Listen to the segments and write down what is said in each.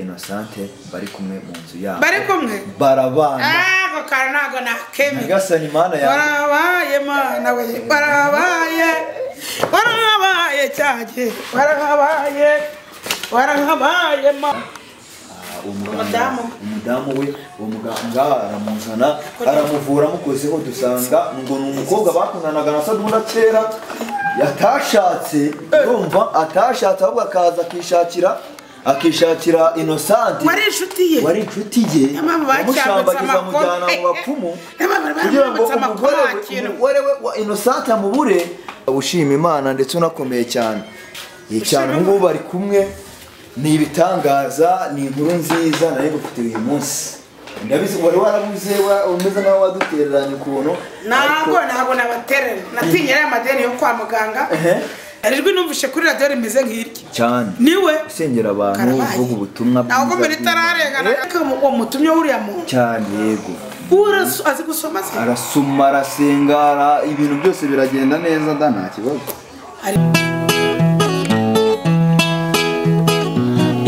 Innocente bari kumwe mu nzu yabo bari kumwe barabana ako kantu ntabwo nakemera nyagasani mana yanjye warabaye mana we warabaye warabaye cyanjye warabaye warabaye mana Ah, uwo muganga- Umudamu. umudamu we uwo muganga aramuzana aramuvura amukozeho dusanga ngo ni umukobwa bakundanaga na sadunda kera yatashatse urumva atashatse ahubwo akaza akishakira akishakira inosante wari inshuti ye wari inshuti ye Niyo mpamvu bacyambutse amushambagiza amakoro. amujyana mu bapfumu Niyo mpamvu kugira ngo bacyambutse umugore amakoro we yakira. umugore we wa inosante amubure ushima imana ndetse unakomeye cyane Iyi cyane ubu ngubu bari kumwe ni ibitangaza ni inkuru nziza nari ngufitiye uyu munsi ndabizi wari warabuze wa- umeze nkaho wadutereranye ukuntu ntabwo ariko- ntabwo nabaterera natinya ariya madeni yo kwa muganga Ehe. hari ijwi numvise kuri radiyo rimeze nk'iryo cyane niwe usengera abantu Karabaye. uvuga ubutumwa ntabwo ko mbere bw'Imana. itararengana Eh, ariko uwo mutumye wuriya muntu cyane yego buriya azi gusoma se arasuma arasenga ara- ibintu byose biragenda neza da nta kibazo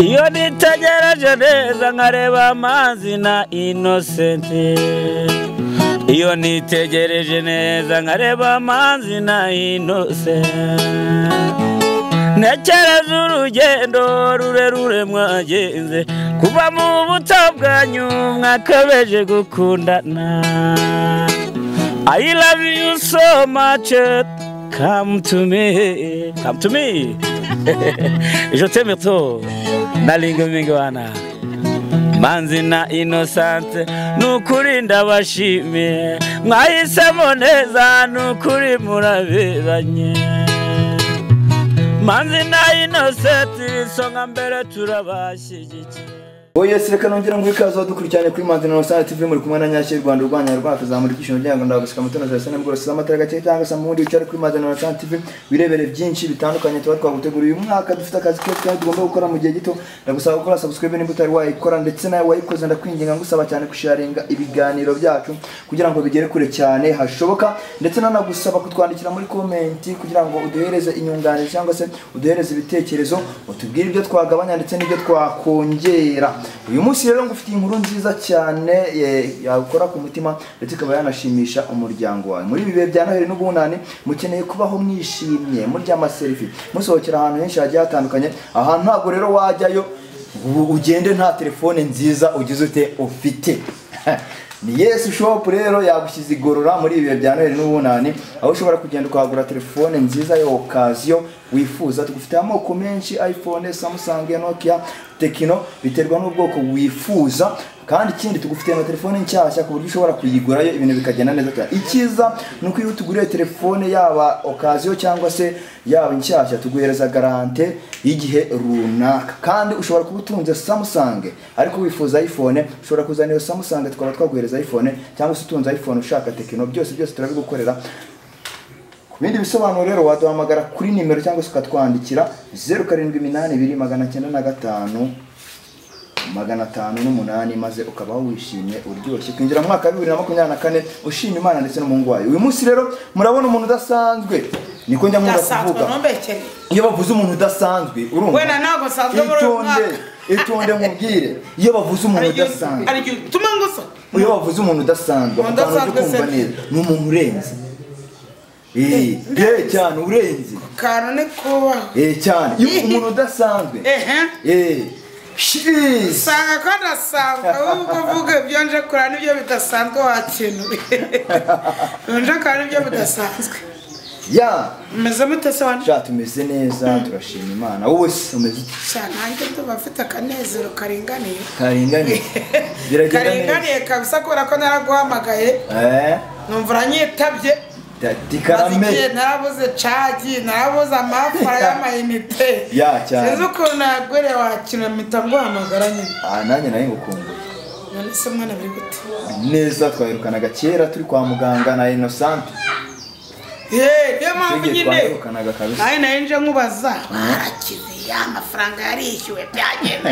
iyo nitegereje neza nkareba amazi na inosenti iyo nitegereje neza nkareba amazi na inosenti ntekereza urugendo rurerure mwagenze kuba mu buto bwanyu mwakabeje gukundana I love you so much come to me come to me je t'aime trop nalinga mingi wana manzi na inosante nukuri ndabashimiye mwahisemo neza nukuri muraberanye manzi na inosenti isonga mbere turabashyigikiye Oya reka nongera ngo ikaze dukurikirane kuri Manzi Innocent TV muri kumwe na Nyashyi Rwanda urwanya rwacu zamura ibyishimo byanyu ndagusika mutona Jason nabwo rose amatara gake cyangwa se mu bundi bucyari kuri Manzi Innocent TV wirebere byinshi bitandukanye tuba twaguteguriye uyu mwaka dufite akazi kose kandi tugomba gukora mu gihe gito ndagusaba gukora subscribe nimba utari wayikora ndetse nawe wayikoze ndakwinginga ngusaba cyane kusharinga ibiganiro byacu kugira ngo bigere kure cyane hashoboka ndetse nanagusaba kutwandikira muri komenti kugira ngo uduhereze inyunganizi cyangwa se uduhereze ibitekerezo utubwire ibyo twagabanya ndetse n'ibyo twakongera uyu munsi rero ngufitiye inkuru nziza cyane eh, yakora ku mutima ndetse ikaba yanashimisha umuryango wawe muri ibi bihe bya noheli n'ubunani mukeneye kubaho mwishimye murya amaserifi musohokera ahantu henshi hagiye hatandukanye ahantu ntabwo rero wajyayo ngo ugende nta telefone nziza ugize ute ufite ni yesu shopu rero yagushyize igorora muri ibi bihe bya noheli n'ubunani aho ushobora kugenda ukahagura telefone nziza ya okaziyo wifuza tugufite amoko menshi iphone samusange nokia tekino biterwa n'ubwoko wifuza kandi ikindi tugufite na telefone nshyashya ku buryo ushobora kuyigurayo ibintu bikagenda neza cyane icyiza ni uko iyo tuguriye telefone yaba okaziyo cyangwa se yaba inshyashya tuguhereza garante y'igihe runaka kandi ushobora kuba utunze samusange ariko wifuza iphone ushobora kuzana iyo samusange tukaba twaguhereza iphone cyangwa se utunze iphone ushaka tekino byose byose turabigukorera ku bindi bisobanuro rero waduhamagara kuri nimero cyangwa se ukatwandikira zeru karindwi iminani ibiri magana cyenda na gatanu magana atanu n'umunani maze ukabaho wishimye uryoshye kwinjira mu mwaka wa bibiri na makumyabiri na kane ushima imana ndetse n'umuhungu wayo uyu munsi rero murabona umuntu udasanzwe niko njya nkunda ndasanzwe kuvuga ntumbekere iyo bavuze umuntu udasanzwe Wenda ntabwo nsanzwe muri itonde uyu mwaka. itonde mubwire iyo bavuze umuntu Hari igihe- udasanzwe hari igihe utuma ngusa iyo bavuze umuntu udasanzwe Umuntu abantu bajya udasanzwe kumva se. neza ni umuntu urenze Eh, eh, cyane urenze kantu ni kubaho Eh, cyane iyo umuntu udasanzwe ehe Eh, shiz. usanga ko adasanzwe ahubwo uvuga ibyo nje kureba n'ibyo bidasanzwe wakinuye nje kureba n'ibyo bidasanzwe ya umeze mute se wanje sha tumeze neza turashima imana wowe se umeze ute? cyane nanjye ndumva mfite akanezero karinganiye karinganiye biragenda neza karinganiye kabisa kubera ko naraguhamagaye Eh, numva uranyitabye da- maze dikarame igihe narabuze cagi narabuze amafara y'amayinite Ya, cyane. sinzi ukuntu nagwere wakina mpita nguhamagara nyine Ah, nanjye nari ngukumbuye none se mwana biri gute neza twahirukanaga kera turi kwa muganga na inosante Hey, niyo mpamvu Twigiye nyine twahirukanaga kabisa nawe nawe nje nkubaza warakize ya amafaranga yarishyuwe byagenda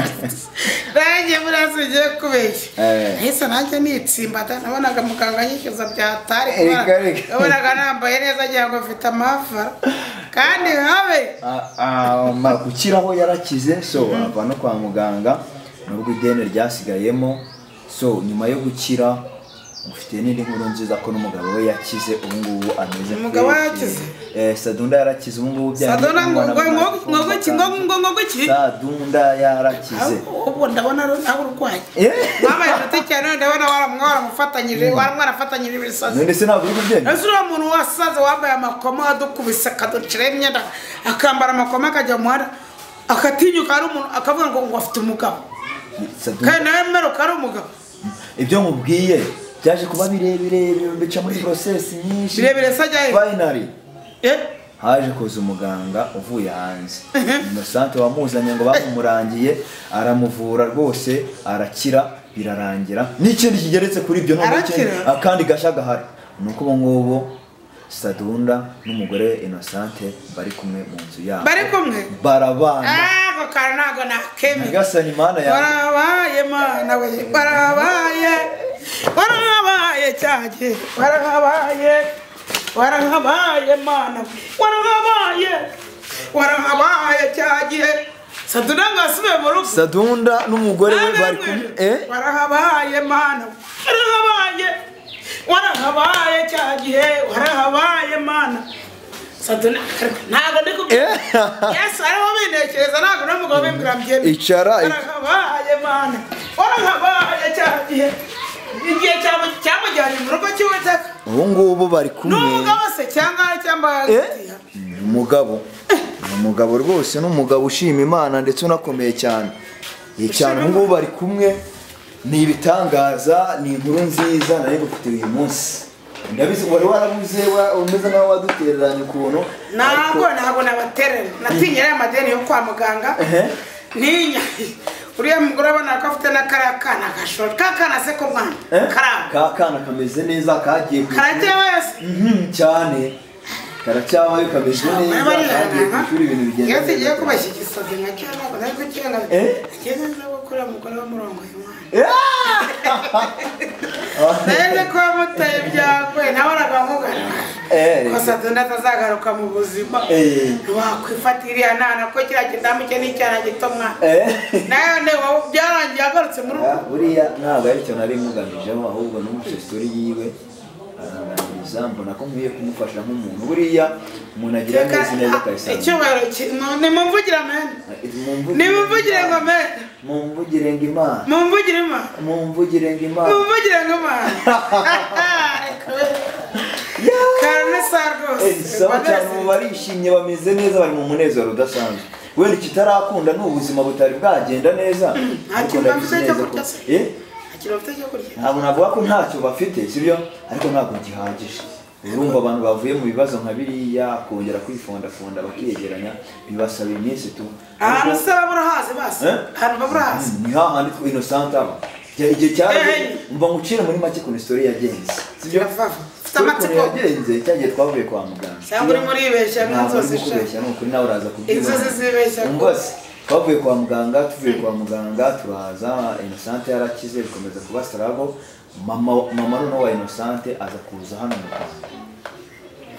nanjye murazi ugiye kubeshya Eh. nahise nanjye nitsimbata nabonaga muganga yishyuza byatari Erega, erega. nabonaga nambaye neza agira ngo mfite amafara kandi habe Ah, ah, ma- gukiraho yarakize so ava no kwa muganga nubwo ideni ryasigayemo so nyuma yo gukira ufite n'indi nkuru nziza ko n'umugabo we yakize ubu ngubu ameze Umugabo we fresh. yakize? Eh, sadunda yarakize ubu ngubu sadona ngo ngo ngo ngo ngo ki- ngo byari ngo ngo ki sadunda yarakize ahubwo ndabona ari nawe urwaye Eh, mwabaye inshuti cyane none ndabona waramwa waramufatanyije waramwarafatanyije ibisazi none se ntabwo uri kubyemera ese uriya muntu wasaze wambaye amakoma adukubise akaduciraho imyenda akambara amakoma akajya mu muhanda akatinyuka ari umuntu akavuga ngo ngo afite umugabo Sadunda- kandi nawe mmeruka ari umugabo ibyo mubwiye byaje kuba birebire bica muri porosesi nyinshi birebire se ajya he fayinari Eh? haje kuza umuganga uvuye hanze inosante wamuzanye ngo bamurangiye aramuvura rwose arakira birarangira n'ikindi kigeretse kuri ibyo noneho ikindi- Arakira? akandi gashya gahari ni uko ubu ngubu sadunda n'umugore we inosante bari kumwe mu nzu yabo bari kumwe barabana Ah, ako kantu ntabwo nakemera nyagasani mana yawe warabaye mana we warabaye warabaye cyane warabaye warabaye mana we warabaye warabaye cyane saduna ngo asubiye mu rugo sadunda n'umugore we bari kumwe eh? warahabaye mana we warahabaye warahabaye cya gihe warahabaye mana saduna ntabwo ndi kubwira Eh? yesu ariho bintekereza ntabwo n'umugabo w'imbura mbyemeye Icara, ic- warahabaye mana warahabaye cya gihe igihe cyamu- cyamujyanye mu rugo cy'uwiteka ubu ngubu bari kumwe n'umugabo se cyangwa cyangwa Eh? Ni umugabo ni umugabo rwose ni umugabo ushima imana ndetse unakomeye cyane Ye cyane ubu ngubu bari kumwe ni ibitangaza ni inkuru nziza nari gufite uyu munsi ndabizi wari warabuze wa- umeze nkaho wadutereranye ukuntu ntabwo ariko- ntabwo nabaterera natinye ariya madeni yo kwa muganga Ehe. ntinya uriya mugore abona ko afite n'akariya kana gashora ka kana se ko mwana Eh? karaba ka kana kameze neza kagiye ku karajya wese Mhm, cyane karacyabayo kameze neza kagiye ku ishuri ibintu bigenda iyo tugiye neza. kubashyigiza nka cyangwa ngo nari gukenga Eh? ngeze nza gukora umugore w'umurongo y'umwana Ah, neze ko yamutaye byagoye nawe arabamugana eh, gusa tundi atazagaruka mu buzima Eh. ntiwakwifata iriya nana ko kiriya kidamu cye n'icyana gito mwana eh. nayo ne wowe byarangiye agarutse mu rugo Ah, buriya ntabwo ari cyo nari mugamijemo ahubwo n'umucesori yiwe arananiriza mbona ko nkwiye kumufasha nk'umuntu buriya umuntu agira neza neza akayisanga icyubahiro ki- mu- nimumvugire amena nimumvugire ngo amena mumvugire ngo imana mumvugire imana mumvugire ngo imana mumvugire ngo imana karame sa Eh, sawa cyane ubu rwose barishimye bameze neza bari mu munezero udasanzwe wenda ikitarakunda ni ubuzima butari bwagenda neza ariko kintu ndabizi bafite cyo neza ko- kurya se. Eh? akiri bafite cyo kurya ntabwo navuga ko ntacyo bafite sibyo ariko ntabwo gihagije urumva abantu bavuye mu bibazo nka biriya kongera kwifondafunda bakiyegeranya bibasaba iminsi tu ahantu Ariko- se babura hazi basi Eh? ahantu babura hazi Mm, ni hahandi twe innocent aba Igihe- igihe cyarageze Eh, eh. mba ngucire muri make ku story yagenze sibyo Yavaho. Ufite Kuri amatsiko. ukuntu yagenze cyagiye twavuye kwa muganga cyangwa urimo uribeshya ntabwo n'inzozi urimo sha kubeshya ni ukuri nawe uraza kubyibona Inzozi zibeshya ko- Umva se, twavuye kwa muganga tuvuye kwa muganga turaza inosante yarakize bikomeza kuba sarago mama mama noneho wa inosante aza kuza hano mu rwanda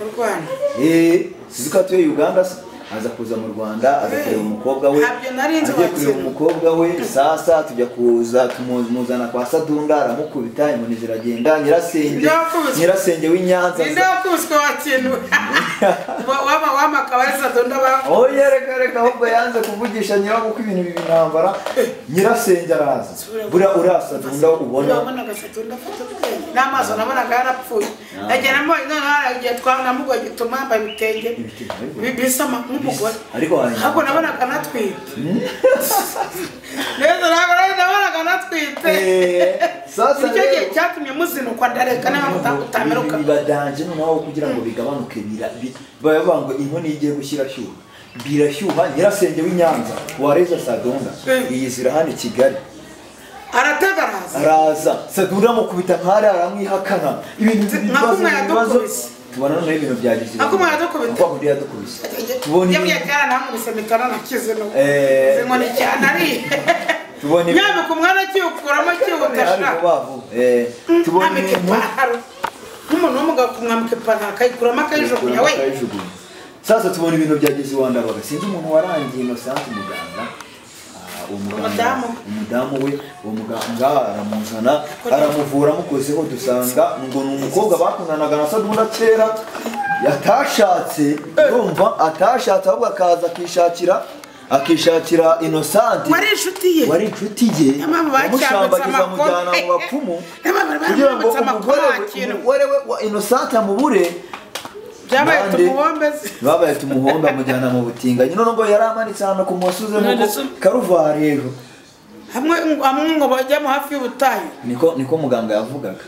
mu rwanda Eh, sizi ko atuye uganda se aza kuza mu rwanda aza kureba umukobwa we Ntabyo nari nzi agiye kureba wakira. umukobwa we sasa tujya kuza tumuzana kwa sadunda aramukubita inkoni ziragenda nyirasenge Ndakubise. nyirasenge w'inyanza ninde wakubiswe wakintu waba wamakaba ari sadonda ba aho yereka reka ahubwo yanze kuvugisha nyirawo kuko ibintu bibi intambara nyirasenge araza buriya urasadunda ubona urabonaga sadonda afite ubwenge n'amaso nabonaga yarapfuye nagiye namubonye noneho haragiye twanamugoye gituma yambaye ibitenge Ibitenge, ariko- Bi- bisa ama- nk'umugore ariko warangiza- ntabwo nabonaga anatwite neza ntabwo nari nabonaga anatwite Eh, sasa nicyo gihe rero- cyatumye muzinukwa ndareka nawe muta- utameruka bibadanje noneho kugira ngo bigabanuke bira- bi- bavuga ngo inkono igiye gushyira shyuha birashyuha nyirasenge w'inyanza wareza sadonda Eh. yizira hano i kigali aratega araza araza sadonda amukubita nkari aramwihakana ibintu Nka bibazo kumwe ibibazo yadukubise. tubona noneho ibintu byagize Nka kumwe yadukubise. Kuko undi yadukubise tubona yabwiye ibintu- kera ntamubise mitara nakize no Eh. inkoni cyane ariye tubona ibintu- nyabika umwana akiwukuramo akiwutasha Ari vuba vuba. Eh, tubona mwambika ibintu ipantaro nk'umuntu w'umugabo kumwambika ipantaro akayikuramo akayijugunya we Akayijugunya. sasa tubona ibintu bya gezi wandabaga sinzi umuntu warangiye inosante umuganga ah, uwo muganga Umudamu. umudamu we uwo muganga aramuzana aramuvura amukozeho dusanga ngo ni umukobwa bakundanaga na sabuna kera yatashatse urumva atashatse ahubwo akaza akishakira akishakira inosanti wari inshuti ye wari inshuti ye Nyamara bacyambutse yamushambagiza amakoma. amujyana mu bapfumu Nyamara bari kugira ngo baramwambutse umugore amakoma we kintu. umugore we wa inosante amubure byabaye Nande. tumubombeze babaye tumuhomba amujyana mu butinganyi none ngo yari amanitse ahantu ku musozi None nkuko se- karuvari rero hamwe hamwe ngo bajyamo hafi y'ubutayu niko niko muganga yavugaga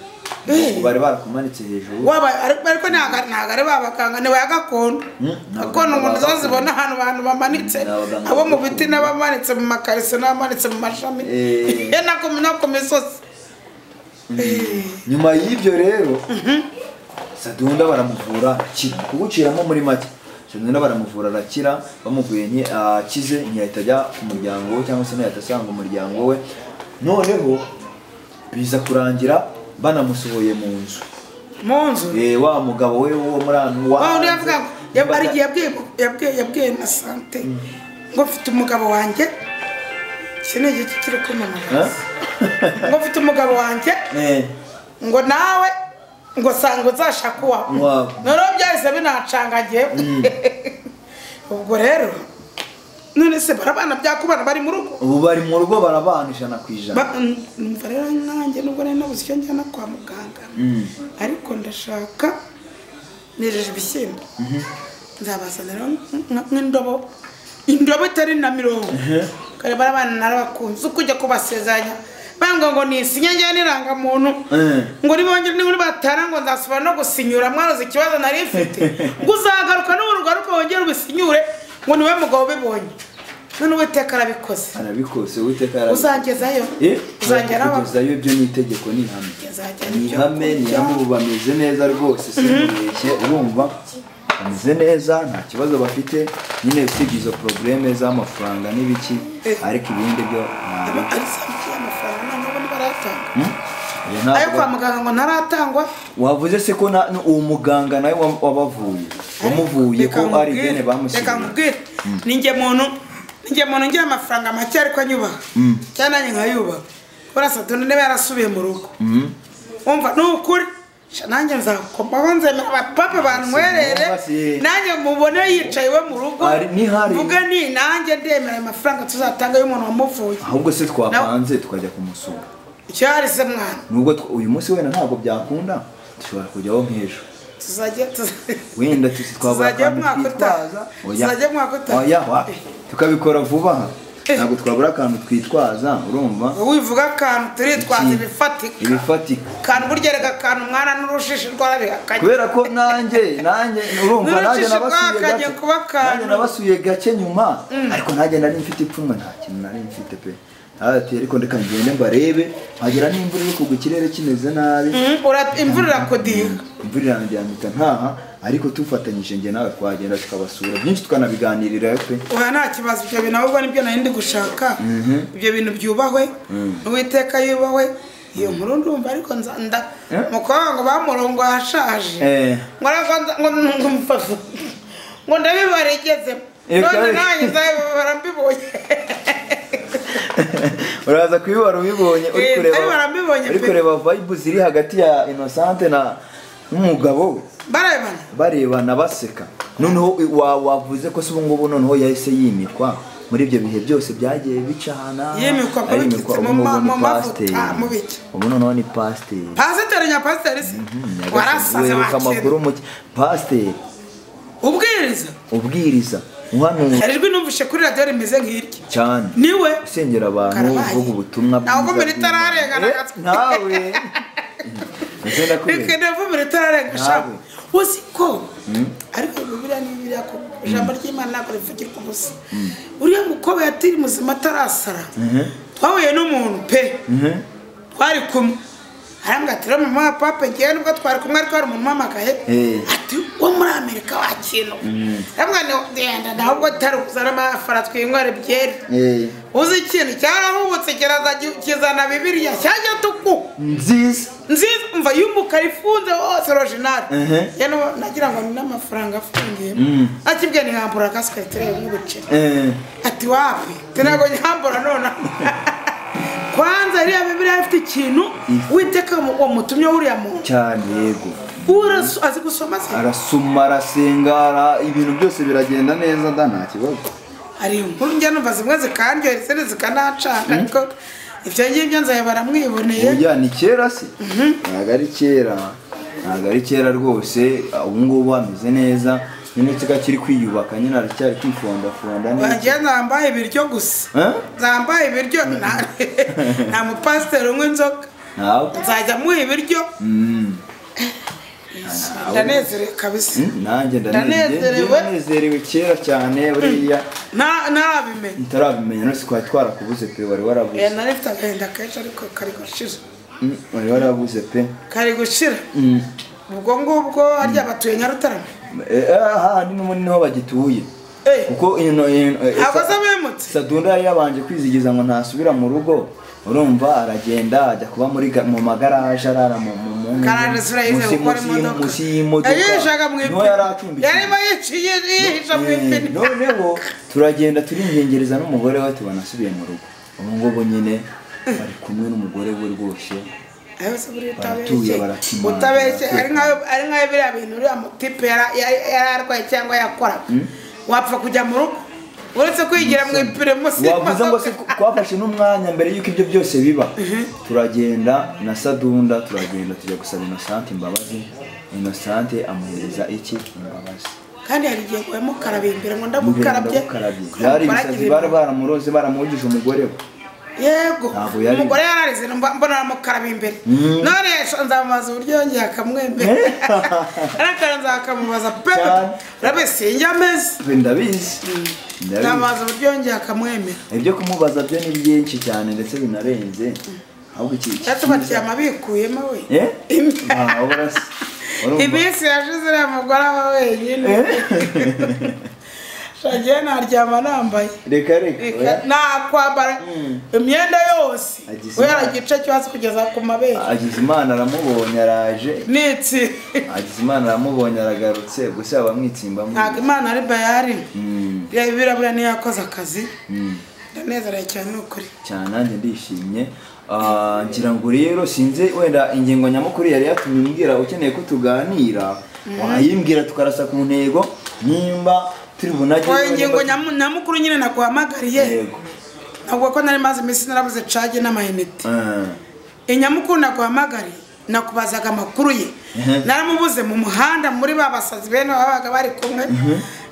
Eh. Ngo bari barakumanitse hejuru waba ariko ariko ntago ntago ari babaganga ni ba gakondo Hmm, ntabwo gakondo umuntu zo babaganga. zibona ahantu abantu bamanitse Ni abaganga abo mu gakondo. biti n'abamanitse mu makarise n'abamanitse mu mashami Eh. ye nako no ku misozi nyuma y'ibyo rero sadunda baramuvura akira kuguciramo muri make sadunda baramuvura arakira bamuvuye nti- akize ntiyahita ajya ku muryango we cyangwa se ntiyahita asanga umuryango we noneho biza kurangira banamusohoye mu nzu mu nzu Eh, wa mugabo we wo muri anu Wa wundi yavuga ngo yab- hari igihe yabwiye yabwiye yabwiye na sante ngo mfite umugabo wanjye iki ni igiki kiri kumamagaza ngo mfite umugabo wanjye ngo nawe ngo sanga uzashaka uwawe Uwawe. noneho byahise binacangagiye ubwo rero none se barabana byakubana bari mu rugo ubu bari mu rugo barabana ijana ku ijana Ba- numva rero nanjye nubwo nari nabuze icyo njyana kwa muganga Mm. ariko ndashaka nejeje ibishyimbo nzabazanira nk- nk'indobo indobo itari na mirongo kare barabana narabakunze ukujya kubasezeranya banga ngo nisinya njyewe n'irangamuntu Eh. ngo nibongere niba batara ngo nzasubira no gusinyura mwaroze ikibazo nari mfite ngo uzagaruka n'ubu ugaruka wongere ubisinyure ngo niwe mugabo ubibonye none uwiteka arabikoze arabikose uwiteka yarabi- uzangezayo Eh, uzangeraho kugezayo ibyo ni itegeko ni ihame Uzajya ni ihame ni ihame ubu bameze neza rwose simbeshye urumva bameze neza nta kibazo bafite nyine usibye izo porogaramu z'amafaranga n'ibiki Eh. ariko ibindi byo aba ari samiki y'amafaranga nta n'ubundi baratanga Hmm? Iyo ayo ntabwo- kwa muganga ngo ntaratangwa wavuze se ko na- uwo muganga nawe wa- wabavuye wamuvuye ko ari bene reka bamusigiye nkubwire ninjye muntu ninjye muntu ngira amafaranga make ariko anyubaha cyane nanjye nkayubaha kubera satani niba yarasubiye mu rugo umva ni ukuri sha nanjye nzakomaho nzemera abapapa bantwerere Basi. nanjye mubone yicaye iwe mu rugo Hari- nihari. mvuge ni nanjye ndemera ayo mafaranga tuzatanga y'umuntu wamuvuye ahubwo se twapanze tukajya kumusura icyo yari se mwana nubwo tw- uyu munsi wenda ntabwo byakunda dushobora kujyaho nk'ejo tuzajya tuzajya wenda tuzi twabura Tuzajya akantu umwaka utaha. twitwaza Tuzajya umwaka utaha. oya wa tukabikora vuba aha Eh. ntabwo twabura akantu twitwaza urumva wivuga akantu turitwaza Iki- ibifatika ibifatika akantu burya erega akantu umwana n'urushishi rwarabihakanye kubera ko nanjye nanjye urumva nanjye N'urujiji nabasuye rwakanye gake kuba akantu. nanjye nabasuye gake nyuma ariko nanjye nari mfite ipfunwe nta kintu nari mfite pe ati ariko reka ngende mbarebe nkagera n'imvura iri kugwa ikirere kimeze nabi Mm, ura- imvura irakudiha imvura irangiye ahita ntaha ariko tufatanyije njye nawe twagenda tukabasura byinshi tukanabiganirirayo pe oya nta kibazo ibyo bintu ahubwo nibyo nari ndi gushaka ibyo bintu byubahwe n'uwiteka yubahwe iyo nkuru ndumva ariko nza- nda Eh? mukobwa ngo bamurongo yashaje Eh, ngo ariko nza- ngo ndumva- ngo ndabibaregezemo Eh, none kandi- nanjye nzabibabara mbibonye uraza kubibara ubibonye uri Eh, kureba ariko barambibonye uri pe. kureba vibe ziri hagati ya Innocent na n'umugabo we barabibana barebana baseka noneho wa- wavuze ko se ubu ngubu noneho yahise yimikwa muri ibyo bihe byose byagiye bicana Yimikwa ko arimikwa, bikitse ubu mu ngubu ma- ni mu mavuta, pasiteri. mu biki. ubu noneho ni pasiteri pasiteri nya pasiteri se Nyagasani, warasaze weruka wakira amakuru muke pasiteri ubwiriza ubwiriza uhanura hari ijwi numvise kuri radiyo rimeze nk'iryo cyane niwe usengera abantu Karabaye. uvuga ubutumwa Ntabwo bwiza mbere itararengana bw'Imana. gato. Eh, nawe Ese ndakubwira. bikanavumbura itararenga shaka Nawe. uzi ko ariko bibiriya ni bibiriya ko ijambo ry'imana ntabwo rivugirwa ubusa uriya mukobwa yatiri muzima atarasara twahuye n'umuntu pe twari kumwe arambwira ati rero mama wa papa ngewe nubwo twari kumwe ariko hari umuntu umpamagaye Eh. ati ati wo muri amerika wakino ndagenda nawe ubwo atari kuzana amafara twinywere byeri Eh, uzi ikintu cyarahubutse kiraza gi- kizana bibiriya cyajya tuku nziza nziza umva yumukara ifunze hose orojinari Mhm. yewe nagira ngo ni n'amafaranga afungiyemo Mm. akibwe ntihambura kasike turebe nk'ubuceri Eh, ati wapi tinago nyambura nona kwanza iriya bibiriya ifite ikintu witeka wamutumye wuriya muntu cyane yego Urasu- azi gusoma se arasoma arasenga ara- ibintu byose biragenda neza nda nta kibazo hari inkuru njya numva zimwe zikaryohera izindi zikanacanga ariko ibyo ngibyo nzaba baramwiboneye burya ni kera se ntabwo ari kera ntabwo ari kera rwose ubu ngubu ameze neza nyine kiga kiri kwiyubaka nyine aracyari kwifondafonda neza wagiye zambaye ibiryo gusa Eh? zambaye ibiryo nta- nta mupasiteri unywa inzoga ntabwo nzajya amuha ibiryo Mm. ndanezerewe kabisa Mm, nanjye Ndanezerewe. ndanezerewe ndanezerewe kera cyane buriya Nta- ntarabimenya ntarabimenya no twari twarakubuze pe wari Eh, warabuze nari mfite agahinda kenshi ariko kari gushira Mm, wari warabuze pe kari gushira Mm. ubwo ngubwo harya batuye nyarutarama Eh, eh, hahandi n'ubundi niho bagituye Eh. kuko ino- ino- eh, ntabwo sa- aza abimutse sadunda yari yabanje kwizigiza ngo ntasubira mu rugo urumva aragenda ajya kuba muri ga- mu magaraje arara mu mu- mu- mu- karande surayize munsi- gukora munsi y'im- imodoka munsi y'imodoka yayihishaga mu niho yari ipine yarimo acumbikiwe yiciye yihisha mu Eh, ipine noneho turagenda turinyengereza n'umugore we tubona asubiye mu rugo ubu ngubu nyine bari kumwe n'umugore we rwose Ayo se buriya Baratuye, utabeshye barakimara, utabeshye ari barakimara. nkaho ari nkaho biriya bintu uriya mutipe yara- yari yari arwaye cyangwa yakoraga wapfa kujya mu rugo uretse kwigira mu ipine munsi wavuze ngo se y'imodoka. twafashe n'umwanya mbere y'uko ibyo byose biba turagenda na sadunda turagenda tujya gusaba inosante imbabazi inosante amuhereza iki imbabazi kandi hari igihe ngo yamukarabye imbere ngo Mukarabye. ndamukarabye Byari ibisazi bari baramuroze baramugije umugore we. yego Ntabwo yari- umugore yararize mba- mbona aramukarabye imbere none yasho- nzamubaza uburyo yongeye akamwemera arakaranza akamubaza pe Cyane. rabe sinjya ameze We ndabizi. Ndabizi. nzamubaza uburyo yongeye akamwemera Ibyo kumubaza byo ni byinshi cyane ndetse binarenze. Ahubwo iki iki- yatubatiye amabikuyemo we Eh? Ah, ubona se. Urumva? iminsi yashize uriya mugore aba wenyine shagiye naryama nambaye Reka reka. oya. nakwambara imyenda yose Agize guhera imana. igice cyo hasi kugeza ku mabere Agize Imana aramubonye araje. nitsi Agize Imana aramubonye aragarutse gusa bamwitsimba mu. ntabwo imana ari bayari Mm, biriya birabura niyo yakoze akazi mm. ndanezerewe cyane ni ukuri cyane nanjye ndishimye Ah, ngira ngo rero sinzi wenda ingingo nyamukuru yari yatumye mbwira ukeneye ko tuganira wayimbwira tukarasa ku ntego nimba turi bunage oya ingingo nyamu- nyamukuru nyine naguhamagariye Yego. ntabwo ko nari maze iminsi narabuze cage n'amayinite Ah, inyamukuru naguhamagariye nakubazaga amakuru ye Mhm. naramubuze mu muhanda muri ba basazi bene babaga bari kumwe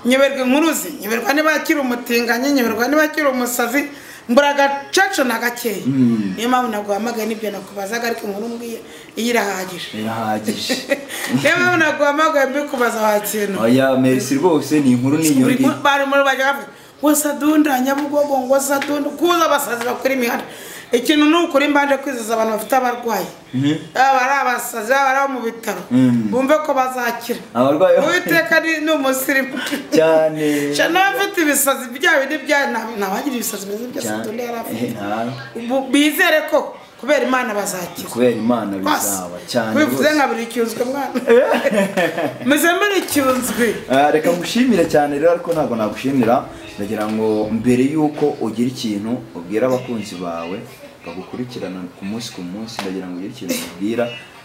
nyoberwa inkuru ze nyoberwa niba akiri umutinganyi nyoberwa niba akiri umusazi mbura agacacu na gakeya Mm. niyo mpamvu naguhamagaye n'ibyo nakubazaga ariko inkuru mbwiye iyo irahagije birahagije niyo mpamvu naguhamagaye mbikubaza wakintu oya merci rwose ni inkuru buri niyongeye mu- bari muri bajya bavuga ngo sadunda nyabugogo ngo sadunda kuza abasazi bakora imihanda ikintu ni ukuri mbanje kwizeza abantu bafite abarwayi yaba ari abasazi yaba ari abo mu bitaro Mm. bumve ko bazakira abarwayi uwiteka ni ni umusirimu cyane Sha n'abafite ibisazi bya bindi bya nta- ntawagira ibisazi bimeze bya sadunda yari afite Eh, nta- Ubu bizere ko kubera imana bazakira kubera imana Basi, bizaba cyane wivuze rwose. nka buri cyunzwe mwana meze muri cyunzwe Ah, reka ngushimire cyane rero ariko ntabwo nagushimira ndagira ngo mbere y'uko ugira ikintu ubwira abakunzi bawe bagukurikirana ku munsi ku munsi ndagira ngo ugire ikintu ubwira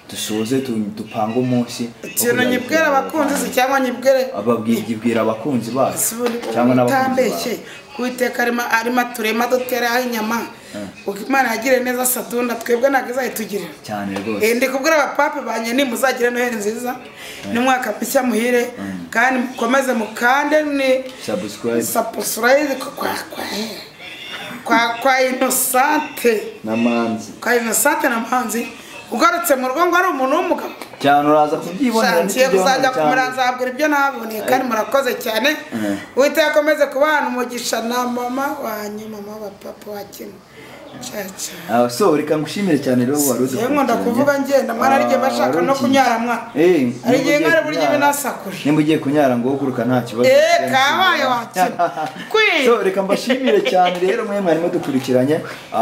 dusoze tu- dupange umunsi wo ikintu kujya nyibwira gukorera abakunzi se abavandimwe. cyangwa nyibwire Ababwira- ibwira abakunzi bacu cyangwa n'abakunzi utambeshye bawe kuwiteka arimo arimo aturema duteraho inyama Uko imana yagire neza sadunda twebwe ntabwo izayitugirira cyane rwose Eh, ndi kubwira abapape banye nimuzagire noheli nziza n'umwaka mushya muhire kandi mukomeze mukande ni subscribe sapusurayizi kwa kwa kwa kwa inosante na manzi kwa inosante na manzi ugarutse mu rugo ngo ari umuntu w'umugabo cyane uraza kubyibonera nshansiye kuzajya ntitujye hano kumura cyane. nzabwira ibyo naboneye kandi murakoze cyane uwiteka akomeze kubahana umugisha na mama wanyu mama wa papa wa kimwe Ah, so reka ngushimire cyane rero wari yewe nkunda kuvuga ngenda mwana ari igihe bashaka no kunyara mwana Eh, hari nimba ugiye igihe nkari burya kunyara- binasakuje nimba ugiye kunyara ngo uguruka nta kibazo eee kabaye wakira kwi so reka mbashimire cyane rero mwe mwari mudukurikiranye